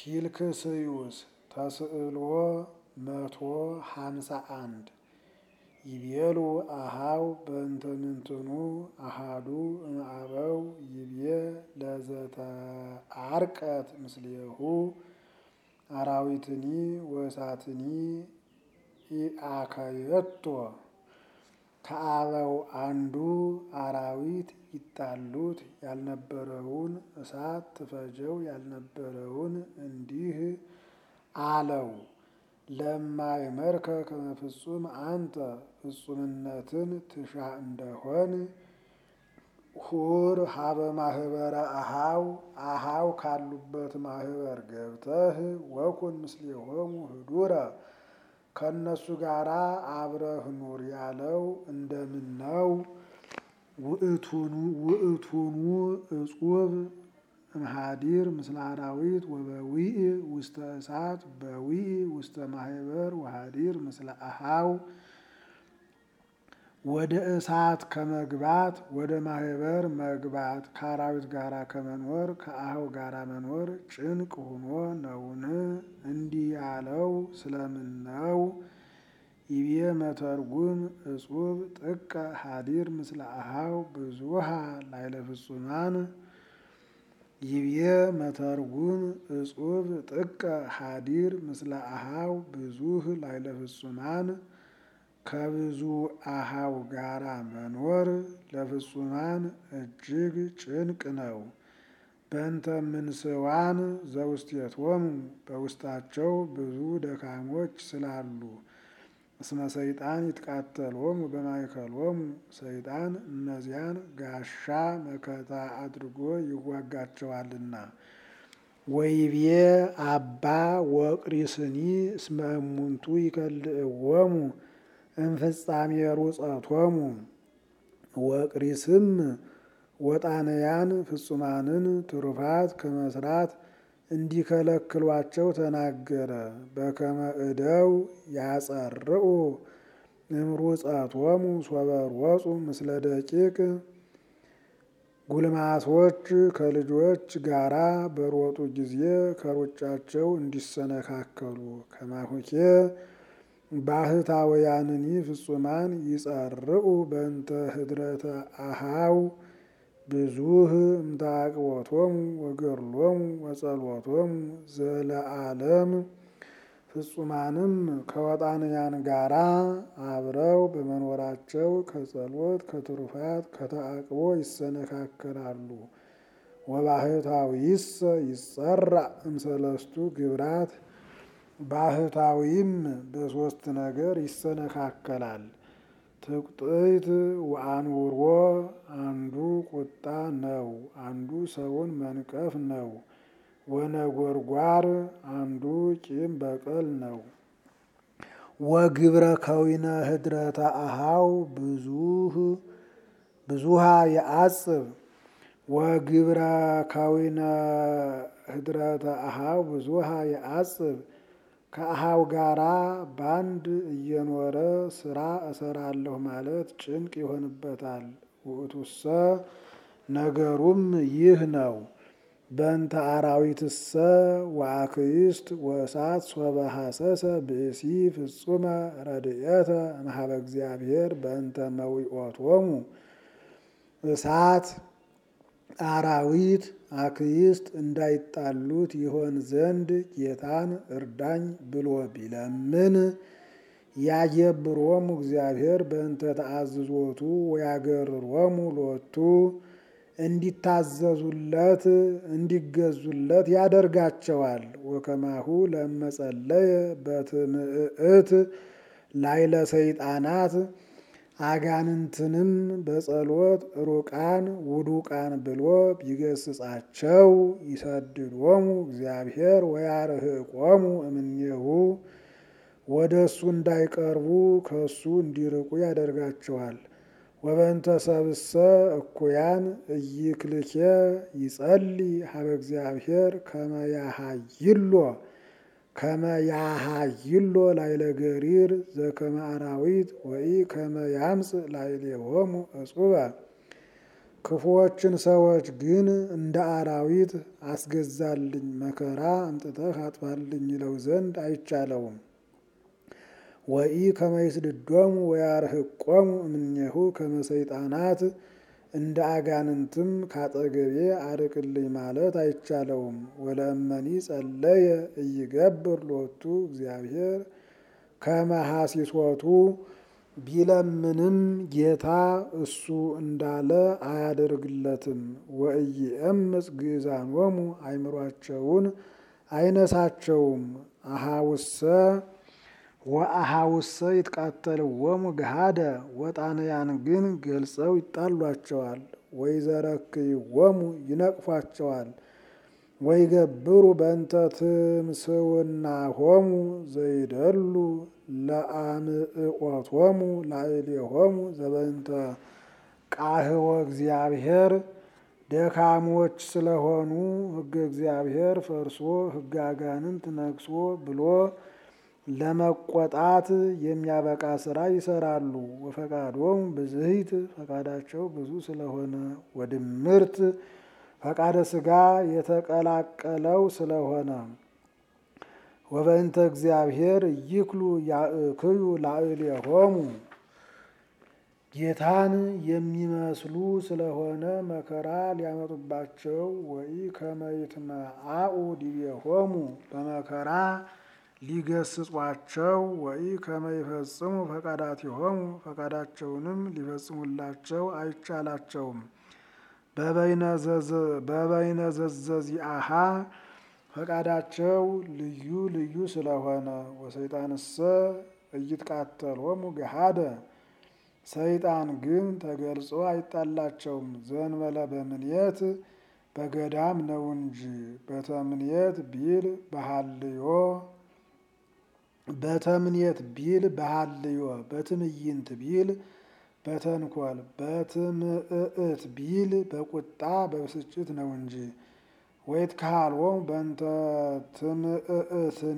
ፊልክስዩስ ተስዕሎ መቶ ሀምሳ አንድ ይቤሉ አሃው በእንተ ምንትኑ አሃዱ እምአበው ይቤ ለዘተአርቀት ምስሌሁ አራዊትኒ ወእሳትኒ ኢአከየቶ ከአበው አንዱ አራዊት ይጣሉት ያልነበረውን እሳት ትፈጀው ያልነበረውን እንዲህ አለው። ለማይመርከ ከመ ፍጹም አንተ ፍጹምነትን ትሻ እንደሆን ሁር ሀበ ማህበረ አሃው አሃው ካሉበት ማህበር ገብተህ ወኩን ምስሌሆሙ ህዱረ ከእነሱ ጋራ አብረህ ኑር ያለው እንደምን ነው? ውእቱኑ እጹብ እምሃዲር ምስለ አራዊት ወበዊእ ውስተ እሳት በዊእ ውስተ ማህበር ወሃዲር ምስለ አሃው ወደ እሳት ከመግባት ወደ ማህበር መግባት ከአራዊት ጋራ ከመኖር ከአሃው ጋራ መኖር ጭንቅ ሆኖ ነውን? እንዲህ ያለው ስለምን ነው? ይቤ መተርጉም እጹብ ጥቀ ሃዲር ምስለ አሃው ብዙሃ ላይለ ፍጹማን ይቤ መተርጉም እጹብ ጥቀ ሃዲር ምስለ አሃው ብዙህ ላይለ ፍጹማን ከብዙ አሃው ጋራ መኖር ለፍጹማን እጅግ ጭንቅ ነው። በእንተ ምንስዋን ዘውስቴቶሙ በውስጣቸው ብዙ ደካሞች ስላሉ እስመ ሰይጣን ይትቃተሎሙ በማእከሎሙ ሰይጣን እነዚያን ጋሻ መከታ አድርጎ ይዋጋቸዋልና። ወይቤ አባ ወቅሪስኒ እስመ እሙንቱ ይከልእዎሙ እምፍጻሜ ሩጸቶሙ ወቅሪስም ወጣንያን ፍጹማንን ትሩፋት ከመስራት እንዲከለክሏቸው ተናገረ። በከመ እደው ያጸርኡ እምሩጸቶሙ ሶበ ሮጹ ምስለ ደቂቅ ጉልማሶች ከልጆች ጋራ በሮጡ ጊዜ ከሩጫቸው እንዲሰነካከሉ ከማሁኬ ባህታውያንኒ ፍጹማን ይጸርኡ በእንተ ህድረተ አሃው ብዙህ እምታቅቦቶሙ ወገድሎሙ ወጸሎቶሙ ዘለዓለም ፍጹማንም ከወጣንያን ጋራ አብረው በመኖራቸው ከጸሎት ከትሩፋት ከተአቅቦ ይሰነካከላሉ። ወባህታዊሰ ይጸራእ እምሰለስቱ ግብራት ባህታዊም በሶስት ነገር ይሰነካከላል። ትቁጥይት ወአንውሮ አንዱ ቁጣ ነው፣ አንዱ ሰውን መንቀፍ ነው። ወነጎርጓር አንዱ ቂም በቀል ነው። ወግብረ ከዊነ ህድረተ አሃው ብዙሃ የአጽብ ወግብረ ከዊነ ህድረተ አሃው ብዙሃ የአጽብ ከአሃው ጋራ ባንድ እየኖረ ስራ እሰራለሁ ማለት ጭንቅ ይሆንበታል። ውእቱሰ ነገሩም ይህ ነው። በእንተ አራዊትሰ ወአክይስት ወእሳት ሶበ ሐሰሰ ብእሲ ፍጹመ ረድኤተ እምኀበ እግዚአብሔር በእንተ መዊኦቶሙ እሳት አራዊት አክይስት እንዳይጣሉት ይሆን ዘንድ ጌታን እርዳኝ ብሎ ቢለምን ያየብሮሙ እግዚአብሔር በእንተ ተአዝዞቱ ወያገርሮሙ ሎቱ እንዲታዘዙለት እንዲገዙለት ያደርጋቸዋል። ወከማሁ ለመጸለየ በትምእት ላይለ ሰይጣናት አጋንንትንም በጸሎት ሩቃን ውዱቃን ብሎ ቢገስጻቸው ይሰድዶሙ እግዚአብሔር ወያርህቆሙ እምኔሁ ወደ እሱ እንዳይቀርቡ ከእሱ እንዲርቁ ያደርጋቸዋል። ወበእንተ ሰብእሰ እኩያን ኢይክልኬ ይጸልይ ሀበ እግዚአብሔር ከመ ያሃይሎ ከመ ያሃይሎ ላይለ ገሪር ዘከመ አራዊት ወኢ ከመ ያምጽእ ላዕሌሆሙ እጹበ ክፉዎችን ሰዎች ግን እንደ አራዊት አስገዛልኝ መከራ አምጥተህ አጥፋልኝ ይለው ዘንድ አይቻለውም። ወኢ ከመይስድዶሙ ወያርህቆሙ እምኔሁ ከመሰይጣናት እንደ አጋንንትም ካጠገቤ አርቅልኝ ማለት አይቻለውም። ወለእመኒ ጸለየ እይገብር ሎቱ እግዚአብሔር ከመሐሲሶቱ ቢለምንም ጌታ እሱ እንዳለ አያደርግለትም። ወኢየእምፅ ግእዛኖሙ አይምሯቸውን አይነሳቸውም። አሃውሰ ወአሃውሰ ይትቃተልዎሙ ገሃደ ወጣንያን ግን ገልጸው ይጣሏቸዋል። ወይዘረክይዎሙ ይነቅፏቸዋል። ወይገብሩ በእንተ ትምስውናሆሙ ዘይደሉ ለአምዕቆቶሙ ላዕሌሆሙ ዘበእንተ ቃህወ እግዚአብሔር ደካሞች ስለሆኑ ሕገ እግዚአብሔር ፈርሶ ሕገ አጋንንት ነግሶ ብሎ ለመቆጣት የሚያበቃ ስራ ይሰራሉ። ወፈቃዶሙ ብዝሂት ፈቃዳቸው ብዙ ስለሆነ ወድምርት ፈቃደ ስጋ የተቀላቀለው ስለሆነ ወበእንተ እግዚአብሔር ይክሉ ያእክዩ ላዕሌሆሙ ጌታን የሚመስሉ ስለሆነ መከራ ሊያመጡባቸው ወይ ከመይትመአኡ ዲቤሆሙ በመከራ ሊገስጿቸው ወይ ከመይፈጽሙ ፈቃዳቲሆሙ ፈቃዳቸውንም ሊፈጽሙላቸው አይቻላቸውም። በበይነ ዘዘዚአሃ ፈቃዳቸው ልዩ ልዩ ስለሆነ ወሰይጣንሰ እይትቃተሎሙ ገሃደ ሰይጣን ግን ተገልጾ አይጣላቸውም። ዘንበለ በምንየት በገዳም ነው እንጂ በተምንየት ቢል በሃልዮ በተምንየት ቢል በሃልዮ በትምይንት ቢል በተንኮል በትምእት ቢል በቁጣ በብስጭት ነው እንጂ ወይት ካልዎም በእንተ ትምእትኒ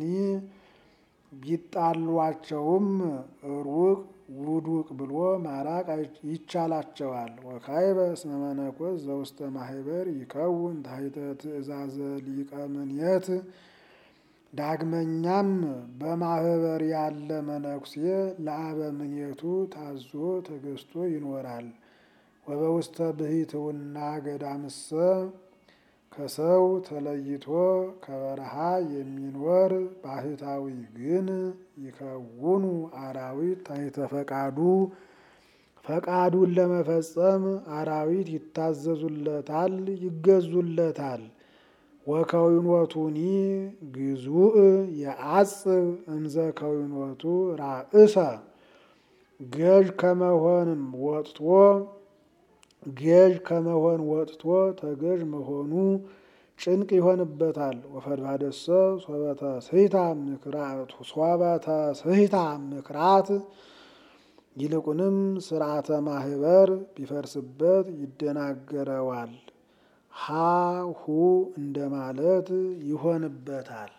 ቢጣሏቸውም ሩቅ ውዱቅ ብሎ ማራቅ ይቻላቸዋል። ወካይበ እስመ መነኮስ ዘውስተ ማህበር ይከውን ታሕተ ትእዛዘ ሊቀ ምንየት ዳግመኛም በማህበር ያለ መነኩሴ ለአበ ምኔቱ ታዞ ተገዝቶ ይኖራል። ወበውስተ ብሂትውና ገዳምሰ ከሰው ተለይቶ ከበረሃ የሚኖር ባህታዊ ግን ይከውኑ አራዊት ታሕተ ፈቃዱ ፈቃዱን ለመፈጸም አራዊት ይታዘዙለታል፣ ይገዙለታል። ወከዊኖቱኒ ግዙእ የአጽብ እምዘ ከዊኖቱ ራእሰ ገዥ ከመሆንም ወጥቶ ገዥ ከመሆን ወጥቶ ተገዥ መሆኑ ጭንቅ ይሆንበታል። ወፈድባደሰ ሶበተ ስሂታ ምክራት ሶበተ ስሂታ ምክራት ይልቁንም ስርዓተ ማህበር ቢፈርስበት ይደናገረዋል። ሃሁ እንደማለት ይሆንበታል።